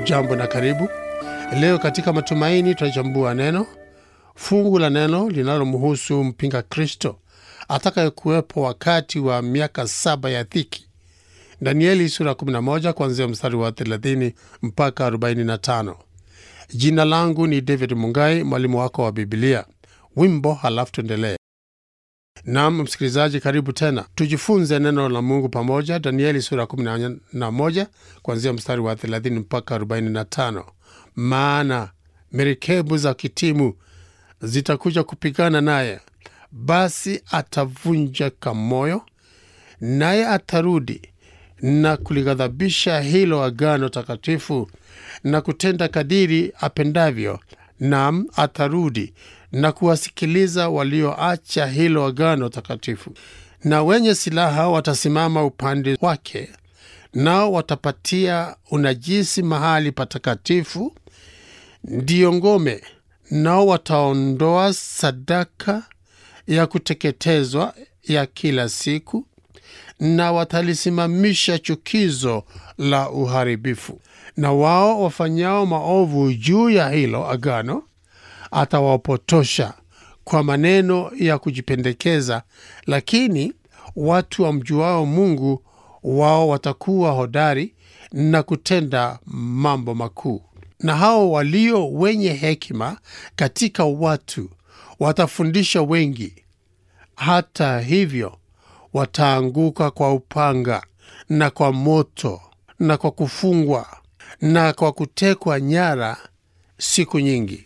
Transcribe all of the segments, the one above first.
Hujambo na karibu. Leo katika Matumaini tunachambua neno fungu la neno linalomhusu mpinga Kristo atakayekuwepo wakati wa miaka saba ya dhiki. Danieli sura 11 kuanzia mstari wa 30 mpaka 45. Jina langu ni David Mungai, mwalimu wako wa Biblia. Wimbo halafu tuendelee. Nam msikilizaji, karibu tena, tujifunze neno la Mungu pamoja. Danieli sura 11 kuanzia mstari wa 30 mpaka 45. Maana merikebu za kitimu zitakuja kupigana naye, basi atavunjika moyo, naye atarudi na kulighadhabisha hilo agano takatifu na kutenda kadiri apendavyo. Nam atarudi na kuwasikiliza walioacha hilo agano takatifu, na wenye silaha watasimama upande wake, nao watapatia unajisi mahali patakatifu, ndiyo ngome, nao wataondoa sadaka ya kuteketezwa ya kila siku, na watalisimamisha chukizo la uharibifu. Na wao wafanyao maovu juu ya hilo agano atawapotosha kwa maneno ya kujipendekeza, lakini watu wamjuao Mungu wao watakuwa hodari na kutenda mambo makuu. Na hao walio wenye hekima katika watu watafundisha wengi. Hata hivyo, wataanguka kwa upanga na kwa moto na kwa kufungwa na kwa kutekwa nyara siku nyingi.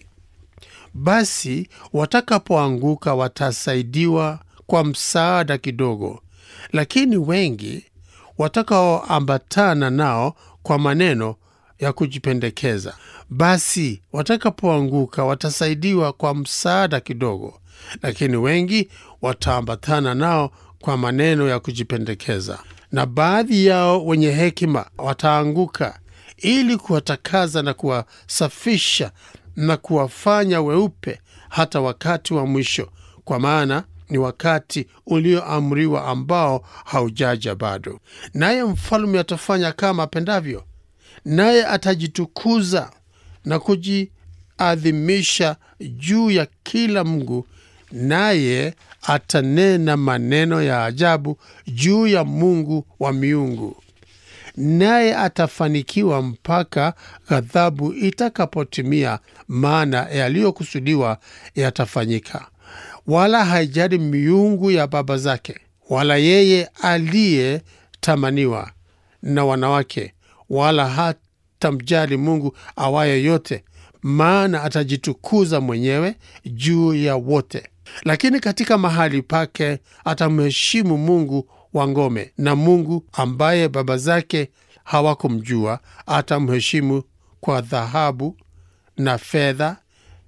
Basi watakapoanguka watasaidiwa kwa msaada kidogo, lakini wengi watakaoambatana nao kwa maneno ya kujipendekeza. Basi watakapoanguka watasaidiwa kwa msaada kidogo, lakini wengi wataambatana nao kwa maneno ya kujipendekeza. Na baadhi yao wenye hekima wataanguka ili kuwatakaza na kuwasafisha na kuwafanya weupe hata wakati wa mwisho, kwa maana ni wakati ulioamriwa ambao haujaja bado. Naye mfalme atafanya kama apendavyo, naye atajitukuza na kujiadhimisha juu ya kila Mungu, naye atanena maneno ya ajabu juu ya Mungu wa miungu naye atafanikiwa mpaka ghadhabu itakapotimia, maana yaliyokusudiwa yatafanyika. Wala haijali miungu ya baba zake, wala yeye aliyetamaniwa na wanawake, wala hatamjali Mungu awaye yote, maana atajitukuza mwenyewe juu ya wote. Lakini katika mahali pake atamheshimu Mungu wa ngome, na Mungu ambaye baba zake hawakumjua atamheshimu kwa dhahabu na fedha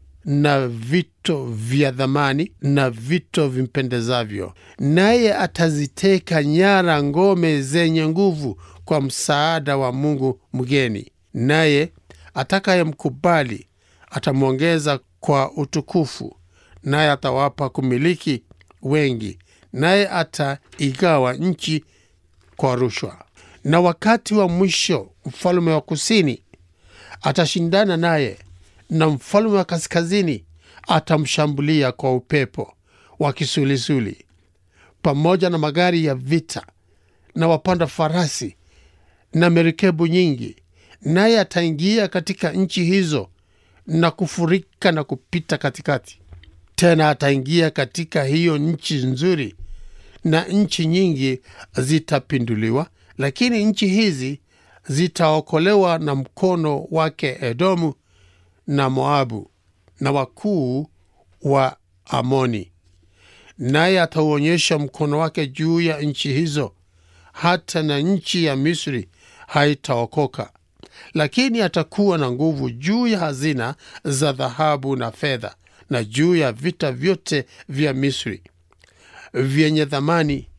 na vito vya dhamani na vito vimpendezavyo. Naye ataziteka nyara ngome zenye nguvu kwa msaada wa Mungu mgeni, naye atakayemkubali atamwongeza kwa utukufu, naye atawapa kumiliki wengi naye ataigawa nchi kwa rushwa. Na wakati wa mwisho mfalme wa kusini atashindana naye, na mfalme wa kaskazini atamshambulia kwa upepo wa kisulisuli, pamoja na magari ya vita na wapanda farasi na merikebu nyingi, naye ataingia katika nchi hizo na kufurika na kupita katikati tena ataingia katika hiyo nchi nzuri, na nchi nyingi zitapinduliwa, lakini nchi hizi zitaokolewa na mkono wake Edomu na Moabu na wakuu wa Amoni. Naye atauonyesha mkono wake juu ya nchi hizo, hata na nchi ya Misri haitaokoka, lakini atakuwa na nguvu juu ya hazina za dhahabu na fedha na juu ya vita vyote vya Misri vyenye thamani,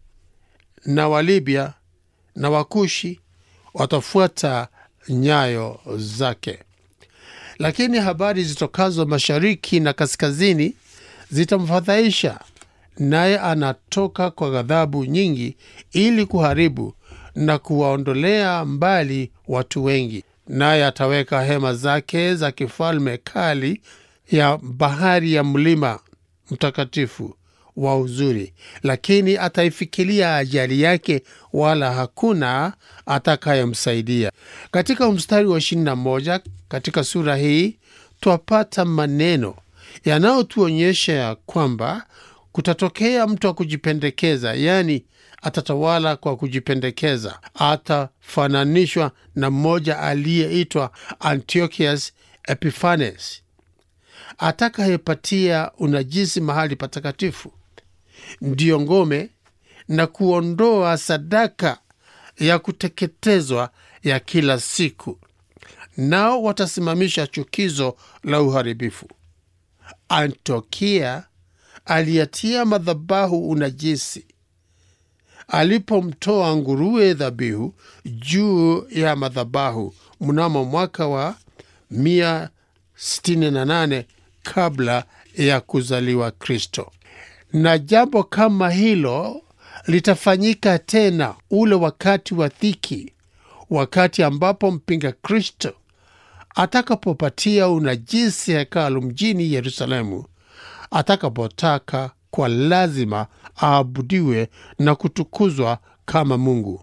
na Walibya na Wakushi watafuata nyayo zake. Lakini habari zitokazo mashariki na kaskazini zitamfadhaisha, naye anatoka kwa ghadhabu nyingi ili kuharibu na kuwaondolea mbali watu wengi. naye ataweka hema zake za kifalme kali ya bahari ya mlima mtakatifu wa uzuri, lakini ataifikilia ajali yake, wala hakuna atakayemsaidia. Katika mstari wa 21 katika sura hii twapata maneno yanayotuonyesha ya kwamba kutatokea mtu wa kujipendekeza, yaani atatawala kwa kujipendekeza. Atafananishwa na mmoja aliyeitwa Antiochus Epiphanes atakayepatia unajisi mahali patakatifu, ndiyo ngome na kuondoa sadaka ya kuteketezwa ya kila siku, nao watasimamisha chukizo la uharibifu. Antiokia aliyatia madhabahu unajisi alipomtoa nguruwe dhabihu juu ya madhabahu mnamo mwaka wa 168 kabla ya kuzaliwa Kristo. Na jambo kama hilo litafanyika tena ule wakati wa dhiki, wakati ambapo mpinga Kristo atakapopatia unajisi hekalu mjini Yerusalemu, atakapotaka kwa lazima aabudiwe na kutukuzwa kama Mungu,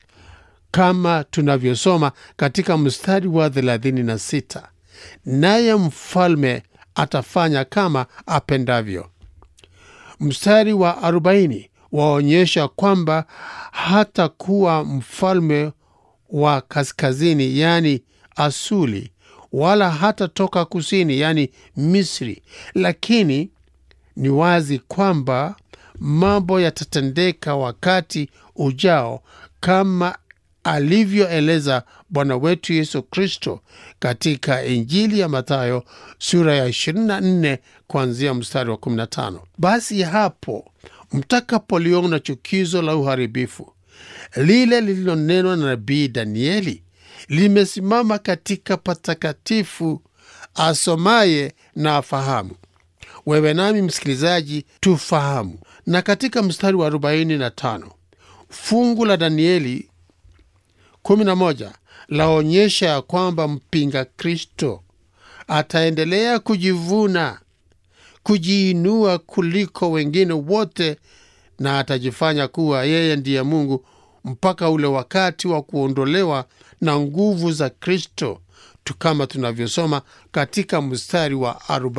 kama tunavyosoma katika mstari wa 36, naye mfalme atafanya kama apendavyo. Mstari wa 40 waonyesha kwamba hatakuwa mfalme wa kaskazini, yani Asuli, wala hatatoka kusini, yani Misri, lakini ni wazi kwamba mambo yatatendeka wakati ujao kama alivyoeleza Bwana wetu Yesu Kristo katika Injili ya Mathayo sura ya 24 kuanzia mstari wa 15. Basi hapo mtakapoliona chukizo la uharibifu lile lililonenwa na nabii Danieli limesimama katika patakatifu, asomaye na afahamu. Wewe nami msikilizaji, tufahamu. Na katika mstari wa 45 fungu la Danieli 11 laonyesha ya kwamba mpinga Kristo ataendelea kujivuna, kujiinua kuliko wengine wote, na atajifanya kuwa yeye ndiye Mungu mpaka ule wakati wa kuondolewa na nguvu za Kristo tu kama tunavyosoma katika mstari wa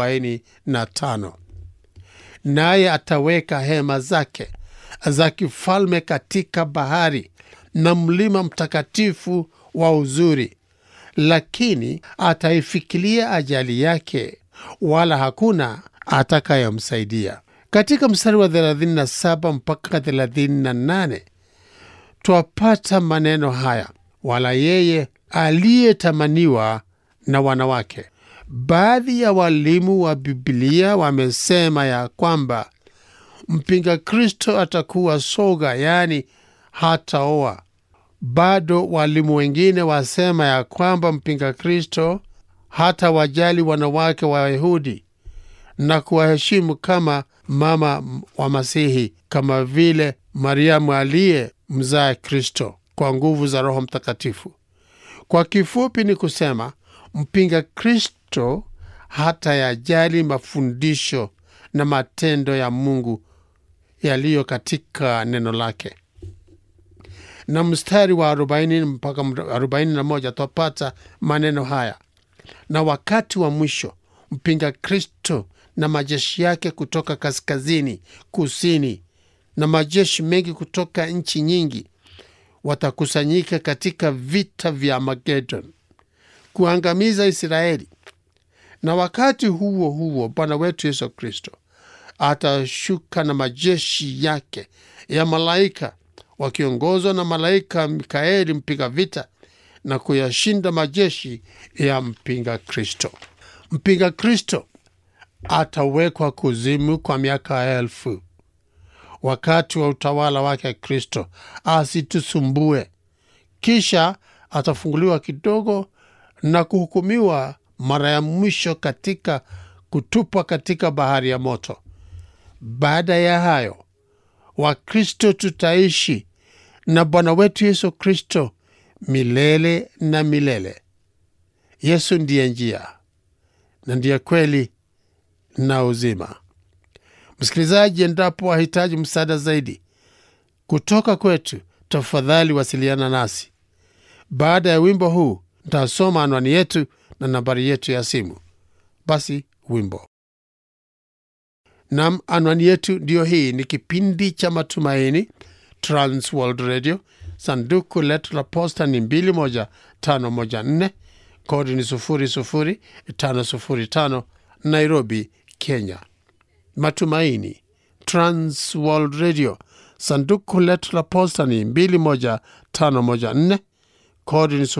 45. Naye ataweka hema zake za kifalme katika bahari na mlima mtakatifu wa uzuri, lakini ataifikilia ajali yake, wala hakuna atakayemsaidia. Katika mstari wa 37 mpaka 38 twapata maneno haya, wala yeye aliyetamaniwa na wanawake. Baadhi ya walimu wa Bibilia wamesema ya kwamba mpinga Kristo atakuwa soga, yaani hataoa. Bado walimu wengine wasema ya kwamba mpinga Kristo hata wajali wanawake wa Wayahudi na kuwaheshimu kama mama wa Masihi, kama vile Mariamu aliye mzaa Kristo kwa nguvu za Roho Mtakatifu. Kwa kifupi ni kusema mpinga Kristo hata yajali mafundisho na matendo ya Mungu yaliyo katika neno lake. Na mstari wa 40 mpaka 41 twapata maneno haya: na wakati wa mwisho mpinga Kristo na majeshi yake kutoka kaskazini, kusini na majeshi mengi kutoka nchi nyingi watakusanyika katika vita vya Magedon kuangamiza Israeli. Na wakati huo huo Bwana wetu Yesu Kristo atashuka na majeshi yake ya malaika wakiongozwa na malaika Mikaeli mpiga vita na kuyashinda majeshi ya mpinga Kristo. Mpinga Kristo atawekwa kuzimu kwa miaka elfu wakati wa utawala wake Kristo asitusumbue. Kisha atafunguliwa kidogo na kuhukumiwa mara ya mwisho katika kutupwa katika bahari ya moto. Baada ya hayo, Wakristo tutaishi na Bwana wetu Yesu Kristo milele na milele. Yesu ndiye njia na ndiye kweli na uzima. Msikilizaji, endapo wahitaji msaada zaidi kutoka kwetu, tafadhali wasiliana nasi. Baada ya wimbo huu, ntasoma anwani yetu na nambari yetu ya simu. Basi wimbo nam, anwani yetu ndiyo hii. Ni kipindi cha Matumaini, Trans World Radio. Sanduku letu la posta ni 21514 kodi ni 00505 Nairobi, Kenya. Matumaini, Trans World Radio. Sanduku letu la posta ni 21514 kodi ni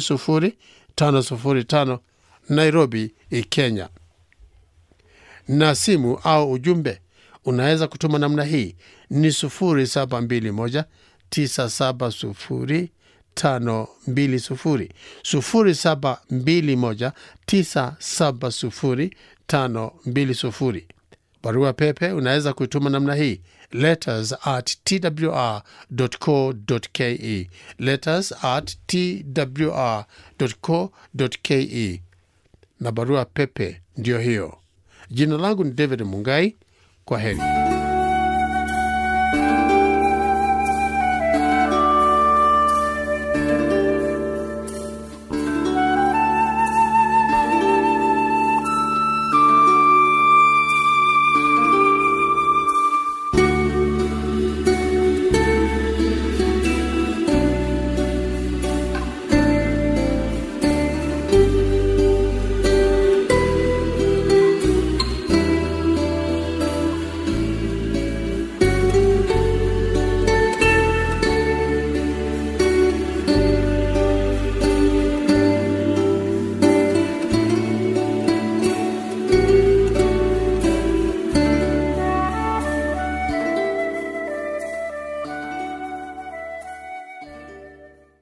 00505 Nairobi, Kenya. Na simu au ujumbe unaweza kutuma namna hii ni 0721 970 520 0721 970 520. Barua pepe unaweza kuituma namna hii letters at twr.co.ke, letters at twr.co.ke, na barua pepe ndiyo hiyo. Jina langu ni David Mungai. Kwa heri.